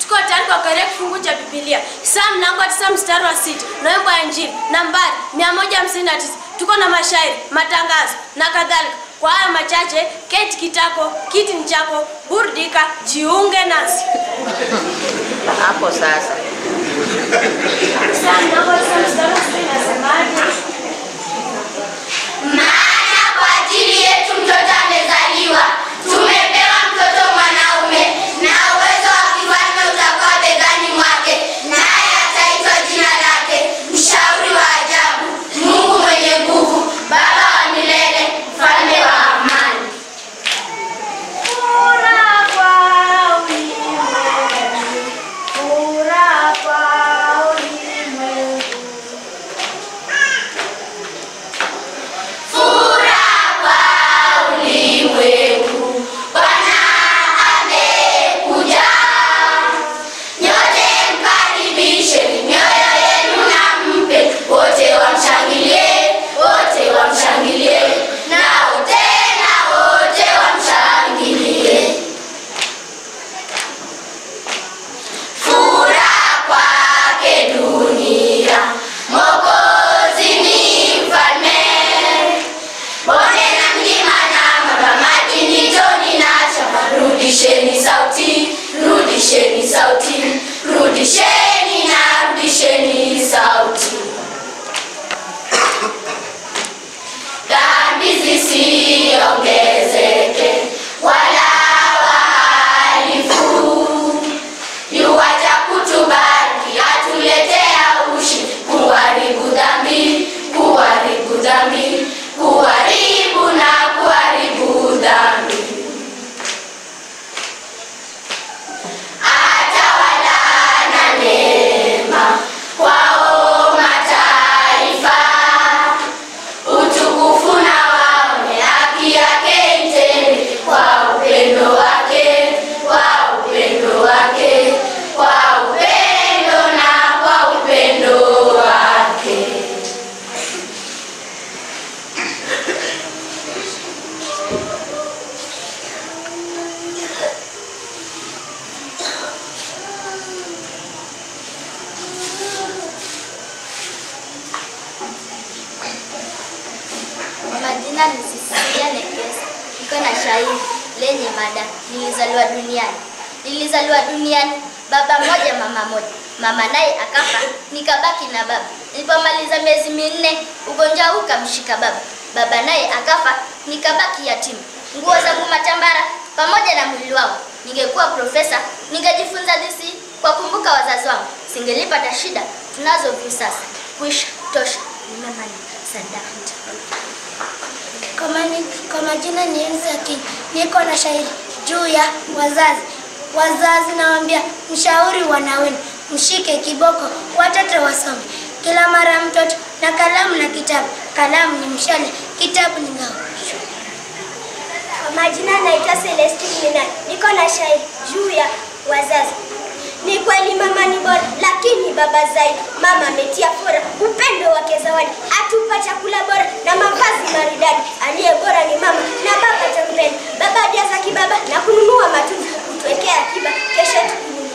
tuko tayari kwa karea kifungu cha Biblia. Saa mlango wa tisa mstari wa sita na wimbo wa Injili nambari 159. Tuko na mashairi, matangazo na kadhalika. Kwa haya machache, keti kitako, kiti ni chako, burudika, jiunge nasi. Hapo sasa. Saa mlango wa tisa mstari wa sita inasemaje? Maana kwa ajili yetu mtoto amezaliwa, tumepewa mtoto mwanaume, na uwezo wa kifalme utakuwa begani mwake, naye ataitwa jina lake, mshauri wa ajabu, Mungu mwenye nguvu, Baba wa milele, mfalme wa amani. Furaha kwa ulimwengu, furaha kwa ulimwengu. Furaha kwa ulimwengu, Bwana amekuja. Nyote mkaribishe, mioyo yenu na mpe, wote wamshangilie, wote wamshangilie, nao tena wote wamshangilie. Furaha kwake dunia, Mwokozi ni mfalme. Bonde na mlima na maba, maji ni toni na shamba. Rudisheni sauti, rudisheni sauti, rudisheni na rudisheni sauti. Dhambi zisiongezeke wala wahalifu yuwaja kutubariki atuletea ushi kuharibu dhambi kuharibu dhambi kuharibu na kuharibu dhambi atawala na neema kwao mataifa utukufu na waone haki yake itende kwa upendo wake kwa upendo wake kwa upendo na kwa upendo wake Kwa majina ni Cecilia Nekesa. Niko na shairi lenye mada nilizaliwa duniani. Nilizaliwa duniani baba moja mama moja. Mama naye akafa, nikabaki na baba. Nilipomaliza miezi minne, ugonjwa huu ukamshika baba. Baba naye akafa, nikabaki yatima. Nguo zangu matambara pamoja na mwili wangu. Ningekuwa profesa, ningejifunza disi kwa kumbuka wazazi wangu. Singelipata shida tunazo hivi sasa. Kuisha tosha, nimemaliza. Sadaka. Kwa mani- Kwa majina ni Elsa King. Niko na shairi juu ya wazazi. Wazazi nawaambia, mshauri wana wenu, mshike kiboko, watoto wasome. Kila mara mtoto na kalamu na kitabu. Kalamu ni mshale, kitabu ni ngao. Kwa majina naitwa Celestine Mina. Niko na shairi juu ya wazazi. Ni kweli mama ni bora, lakini baba zaidi. Mama ametia fora upendo wake zawadi, atupa chakula bora na mavazi maridadi. Aliye bora ni mama na baba tampenda. Baba ajaza kibaba na kununua matunda, kutuwekea akiba kesho tukununua.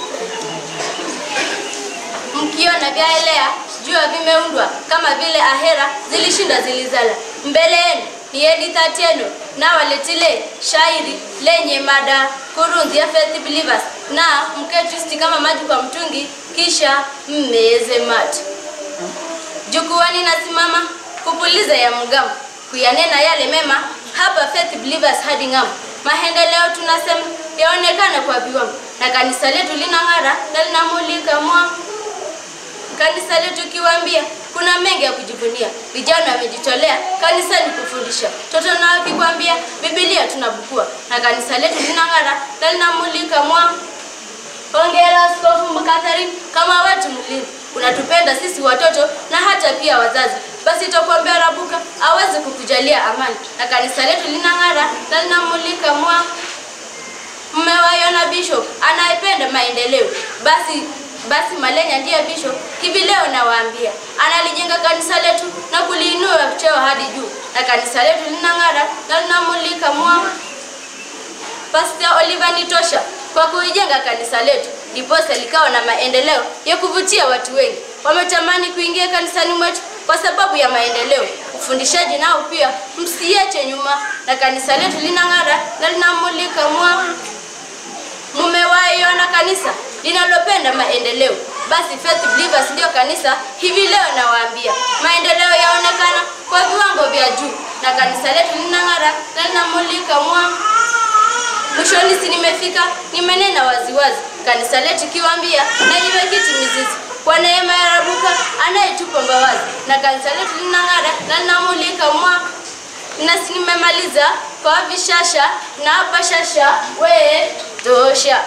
mkiona vyaelea jua vimeundwa kama vile ahera zilishinda zilizala mbele yenu ni Edith Atieno na waletile shairi lenye mada kurunzi ya Faith Believers na mketwisti kama maji kwa mtungi kisha mmeze mate jukuani nasimama kupuliza ya mgamu kuyanena yale mema hapa Faith Believers hadi ng'amu maendeleo tunasema yaonekana kwa viwango na kanisa letu linang'ara na linamulika mwanga kanisa letu kiwaambia kuna mengi ya kujivunia. Vijana wamejitolea kanisani kufundisha, toto na wakikwambia Biblia tunabukua, na kanisa letu linang'ara na linamulika mwanga. Hongera Askofu Catherine kama wetu mlinzi, unatupenda sisi watoto na hata pia wazazi. Basi tutakuombea Rabuka aweze kukujalia amani, na kanisa letu linang'ara na linamulika mwanga. Mmewaiona Bishop anayependa maendeleo, basi basi Malenya ndiye Bishop. Hivi leo nawaambia, analijenga kanisa letu na kuliinua cheo hadi juu, na kanisa letu linang'ara na linamulika mwanga. Pastor Oliver Nitosha kwa kuijenga kanisa letu, ndiposa likawa na maendeleo ya kuvutia watu wengi. Wametamani kuingia kanisani mwetu kwa sababu ya maendeleo. Ufundishaji nao pia msiache nyuma, na kanisa letu linang'ara na linamulika mwanga. Mumewahi ona kanisa linalopenda maendeleo? Basi Faith Believers ndio kanisa hivi leo nawaambia, maendeleo yaonekana kwa viwango vya juu, na kanisa letu linang'ara na linamulika mwanga. Mwishoni si nimefika, nimenena waziwazi, kanisa letu kiwaambia na limekiti mizizi kwa neema ya Rabuka anayetupa mbawazi, na kanisa letu linang'ara na linamulika mwanga. Na si nimemaliza kwa vishasha na hapa shasha we tosha.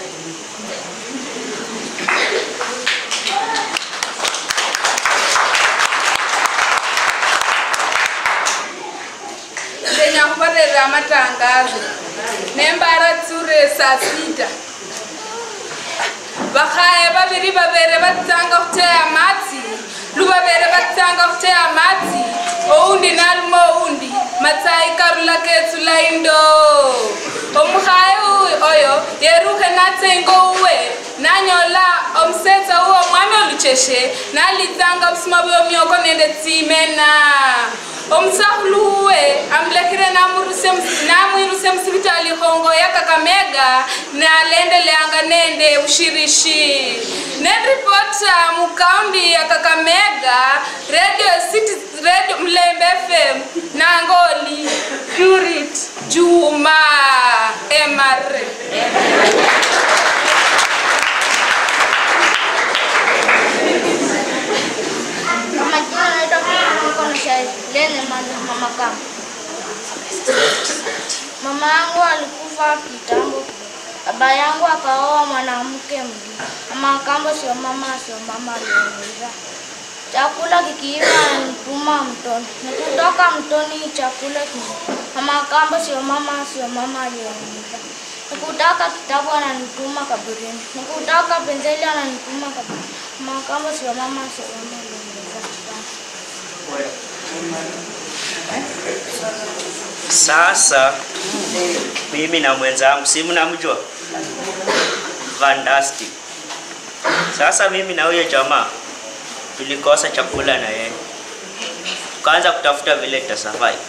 ndenya kuvarera matangazo nembara tsure saa sita vakhaye vaviri vavere vatanga kuteya matsi luvavere vatanga kuteya matsi oundi nalume oundi matsayi karula ketsu laindo omukhaye oyo yeruhe natsengo uwe nanyola omusetsa uwo mwami olucheshe nalitsanga busuma bwomyoko nende tsimena omusakhulu uwe amulekhere namwiruse musivitali hongo ya kakamega nalendeleanga nende ushirishi neripota mukaundi ya kakamega radio city radio mlembe fm nangoli purit juma emare Majina naitwa Niko na shairi lenye mama kama. Mama yangu alikufa kitambo, baba yangu akaoa mwanamke mwingine. Mama kambo sio mama, sio mama aliyeniza. Chakula kikiiva ananituma mtoni, nikitoka mtoni chakula kini. Mama kambo sio mama, sio mama aliyeniza. Nikutaka kitabu ananituma kaburini, nikutaka penseli ananituma kaburini. Mama kambo sio mama, sio mama aliyeniza. Sasa mimi na mwenzangu si mnamjua Vandasti. Sasa mimi na huyo jamaa tulikosa chakula na yeye, tukaanza kutafuta vile tutasurvive.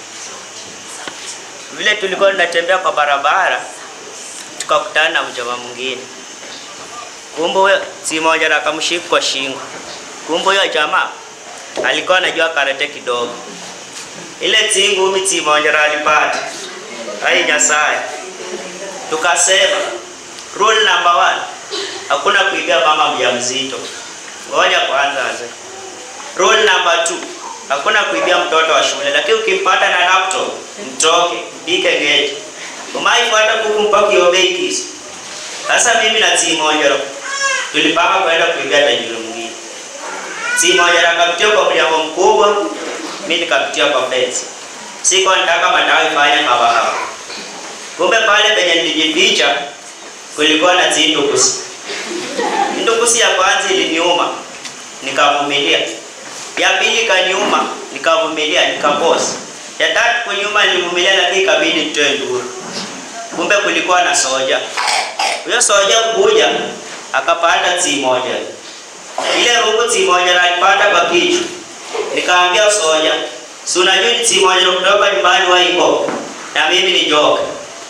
Vile tulikuwa tunatembea kwa barabara, tukakutana na mjamaa mwingine, kumbe huyo si moja na akamshika kwa shingo. Kumbe huyo jamaa alikuwa anajua karate kidogo ile tsingumi tsimonyera alipata ai nyasaye tukasema rule number one hakuna kuibia mama mjamzito ngoja kwanza aze rule number two hakuna kuibia mtoto wa shule lakini ukimpata na laptop mtoke mpike geti umaifuata kuku mpaka uiobei kisi sasa mimi na tsimonyero tulipanga kwenda kuibia tajiri mwingine tsimonyero akapitia kwa mliango mkubwa mi nikapitia kwa fence. Sikuwa nataka madawa ifanye kawahawa. Kumbe pale penye nilijificha kulikuwa na zindukusi. Ndukusi ya kwanza iliniuma, nikavumilia. Ya pili kaniuma, nikavumilia, nikaposa. Ya tatu kuniuma nilivumilia, lakini ikabidi nitoe nduru. Kumbe kulikuwa na soja. Huyo soja kuja akapanda tsi moja. Ile rungu tsi moja alipata kwa kichwa nikaambia soja, si unajua ni timu moja kutoka nyumbani waiko na mimi ni joka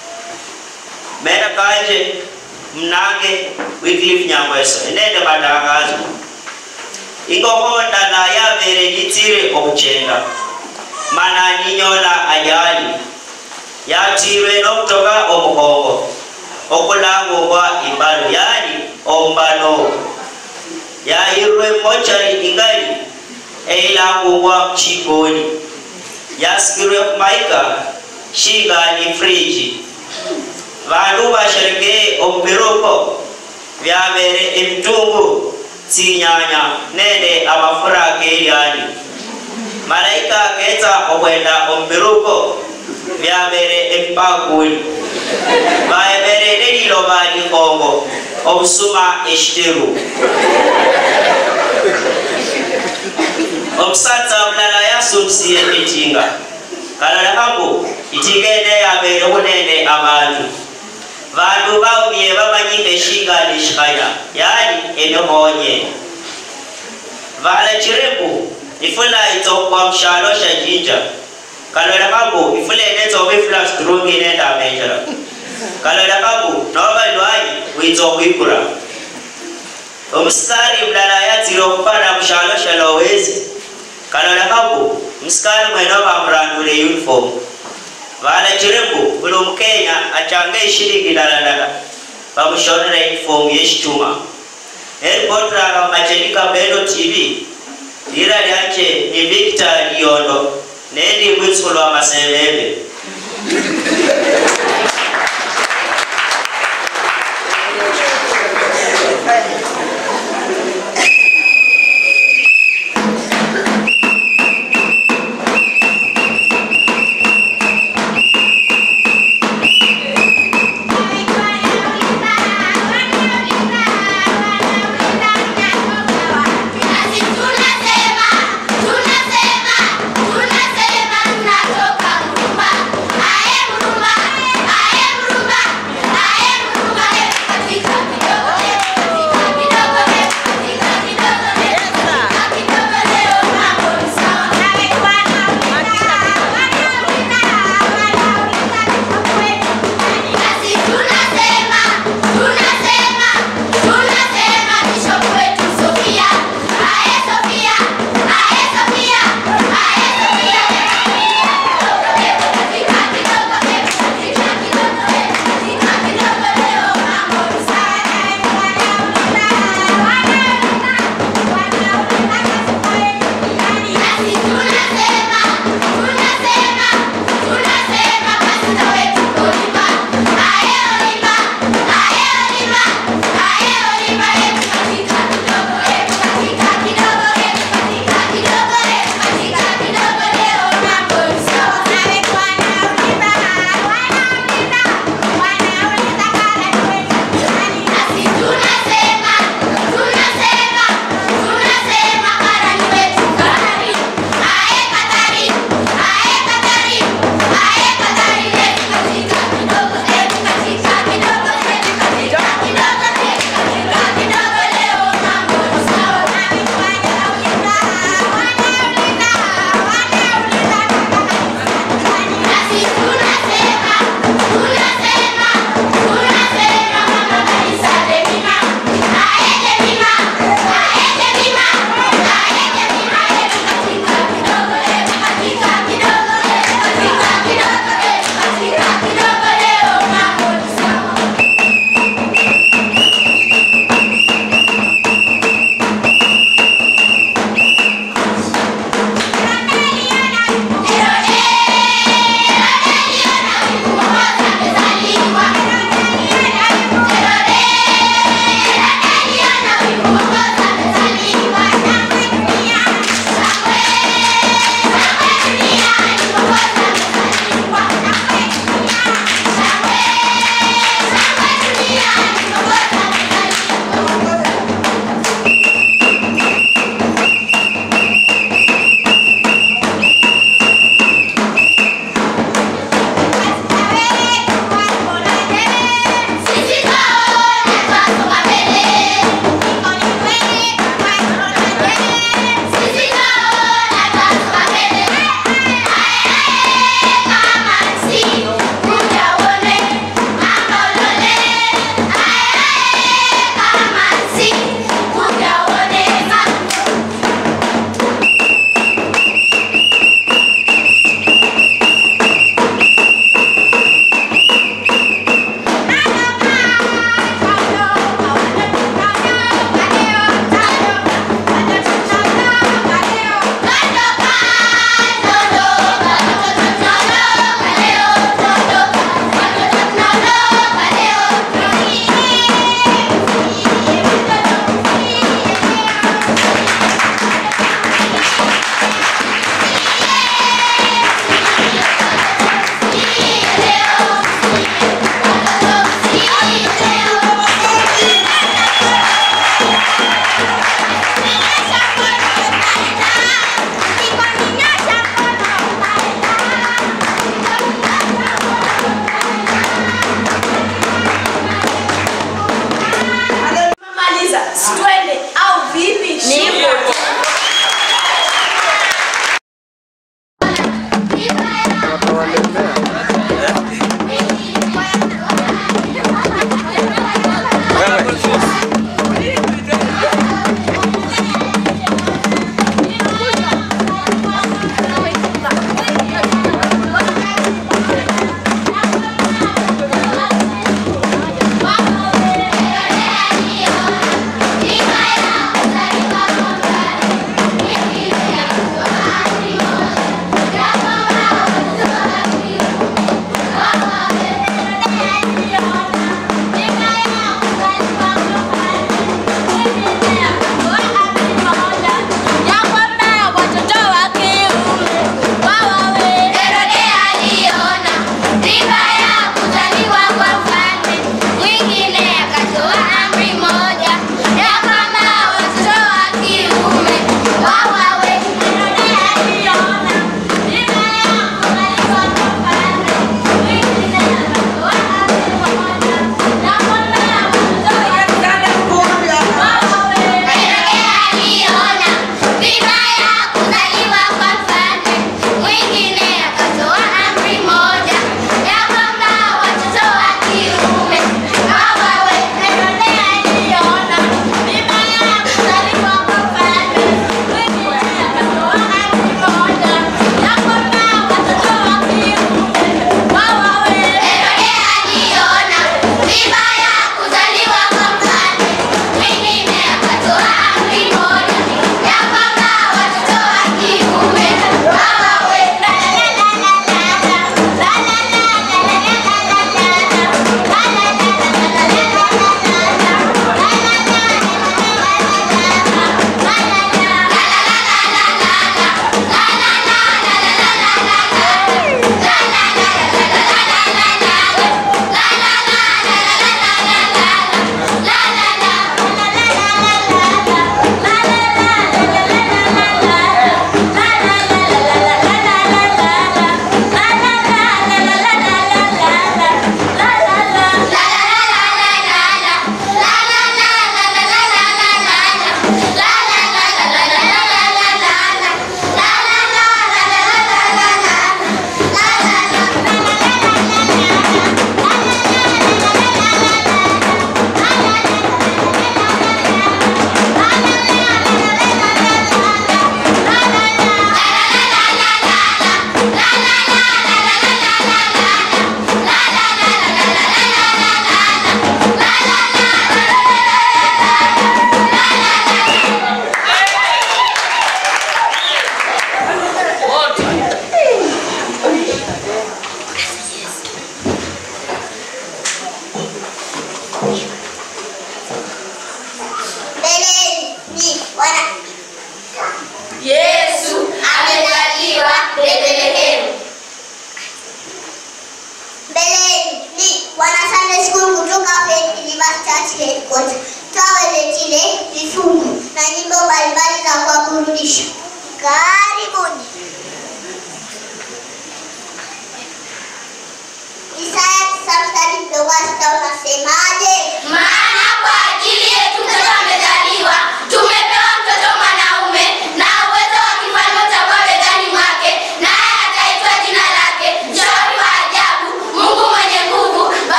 mera kaje mnage Wycliffe Nyangweso enende matangazo ikokonda na yavere jitire okuchenda mana ninyola ajali yatirwe n'okutoka omukongo okulangubwa imbalo yani ombano yayirwe mochari ingali eilangubwa chikoni yasikirwe kumaika shingali friji vandu vasherekee omupiruko vyavere emitungu tsinyanya nende amafura akeliani malaika aketsa okwenda omupiruko vyavere emipakuli vaevere neliloba likongo obusuma eshiteru omusatsa mulala yasumisiye ekinga kalala hapo itinga ene yabeere kunene abantu vandu vaumie vamanyike shinga lishikaya yani emihonye vala chiriku ifula itsokwa mshalo sha jinja kalwela kambu ifula enetsoka ifula strungi nenda mejera kalwela kambu nova lwanyi witsokwikura omusikali mlala yatsile okupana mshalo sha lowezi kalwela kambu musikali mwene vamurandule uniform vala chiriku buli omukenya achange ishilingi daladala vamushonera uniform yeshituma eripotrara machenika mbeno tv lira lyanje ni victor liondo nendi mwitsulo wa maseveve Nasi tunasema, tunasema, tunasema tunatoka Mrumba. Aye Mrumba, Situende